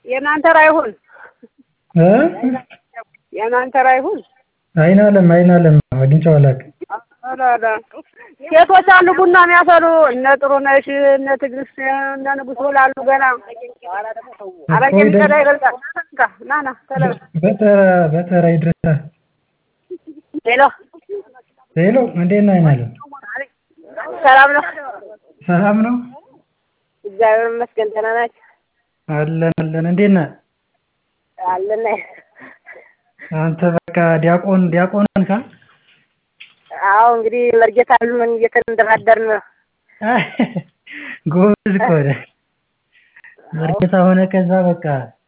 የእናንተ አይሁን እ የእናንተ አይሁን። አይን አለም አይን አለም አግኝቼው አላውቅም። ሴቶች አሉ ቡና የሚያፈሉ እነ ጥሩነሽ እነ ትዕግስት እነ ንጉስ ላሉ ገና አረቄ የሚቀዳ ይበልጣል። ና ና ተለበ በተራ በተራ ይድረሳል። ሄሎ ሄሎ እንዴት ነህ አይን አለም? ሰላም ነው? ሰላም ነው? እግዚአብሔር ይመስገን። ደህና ናችሁ? አለን አለን። እንዴት ነህ? አለን። አንተ በቃ ዲያቆን ዲያቆን ነህ? አዎ እንግዲህ መርጌታ ምን እየተንደራደርን ነው። ጎበዝ እኮ ነህ። መርጌታ ሆነ ከዛ በቃ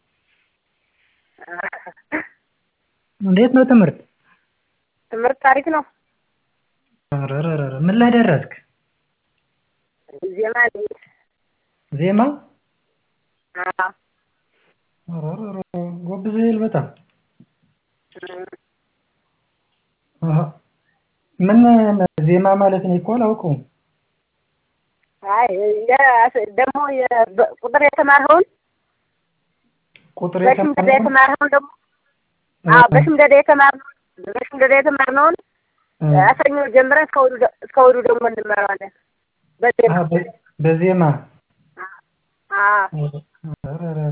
እንዴት ነው ትምህርት? ትምህርት ታሪክ ነው። ኧረ ምን ላይ ደረስክ? ዜማ ዜማ? አዎ ኧረ ጎብዘሃል በጣም። አሀ ምን ዜማ ማለት እኔ እኮ አላውቀውም። አይ ደግሞ ቁጥር የተማርኸውን ቁጥር በሽምደዳ የተማርኸውን ደግሞ አዎ በሽምደዳ የተማርነውን በሽምደዳ የተማርነውን አሰኞ ጀምረን እስከ እሑድ እስከ እሑድ ደግሞ እንማረዋለን። በዜማ በዜማ አዎ ኧረ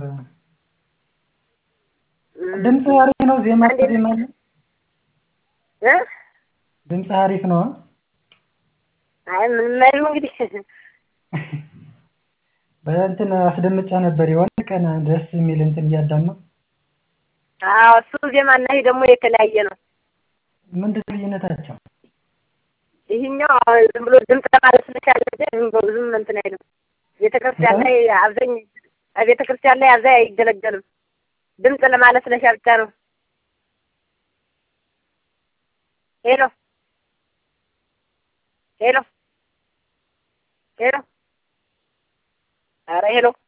ድምፅ አሪፍ ነው። ዜማ ዜማ አለ እ ድምፅ አሪፍ ነው። አይ ምንም አይልም እንግዲህ በእንትን አስደምጫ ነበር የሆነ ቀን ደስ የሚል እንትን እያዳመጥኩ አዎ እሱ ዜማ እና ይሄ ደግሞ የተለያየ ነው። ምንድን ነው ልዩነታቸው? ይሄኛው ዝም ብሎ ድምፅ ለማለት ስለቻለ ዝም ብሎ ብዙም እንትን አይልም። ቤተክርስቲያን ላይ አብዛኝ ቤተክርስቲያን ላይ አብዛኝ አይገለገልም። ድምፅ ለማለት ስለቻለ ብቻ ነው። ሄሎ ሄሎ ሄሎ ኧረ ሄሎ